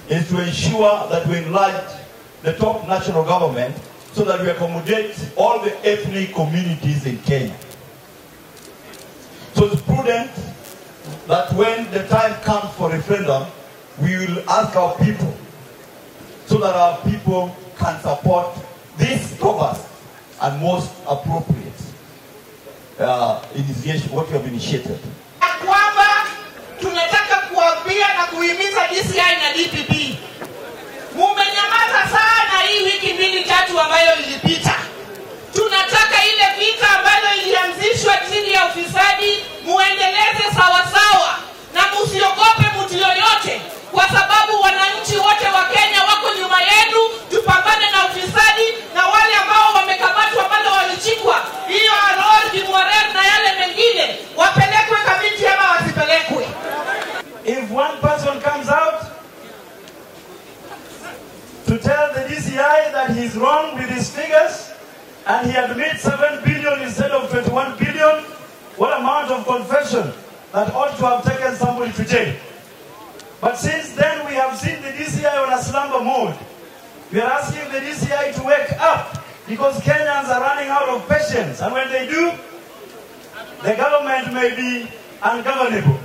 is to ensure that we enlarge the top national government so that we accommodate all the ethnic communities in Kenya. So it's prudent that when the time comes for referendum, we will ask our people so that our people can support this robust and most appropriate uh, initiation, what we have initiated. ya kwamba tunataka kuambia na kuhimiza DCI na DPP, mumenyamaza sana hii wiki mbili tatu ambayo ilipita. Tunataka ile vita ambayo ilianzishwa chini ya ufisadi muendeleze sawasawa, na musiogope mtu yoyote, kwa sababu wananchi wote wa Kenya wako nyuma yenu. Tupambane na ufisadi na wale ambao wamekamatwa bado walichikwa, hiyo Alois Kimwarer na yale mengine wapelekwe Kamiti ama wasipelekwe. If one person comes out to tell the DCI that he's wrong with his figures and he admits 7 billion instead of 21 billion, what amount of confession that ought to have taken somebody to jail? But since then, we have seen the DCI on a slumber mode. We are asking the DCI to wake up because Kenyans are running out of patience. And when they do, the government may be ungovernable.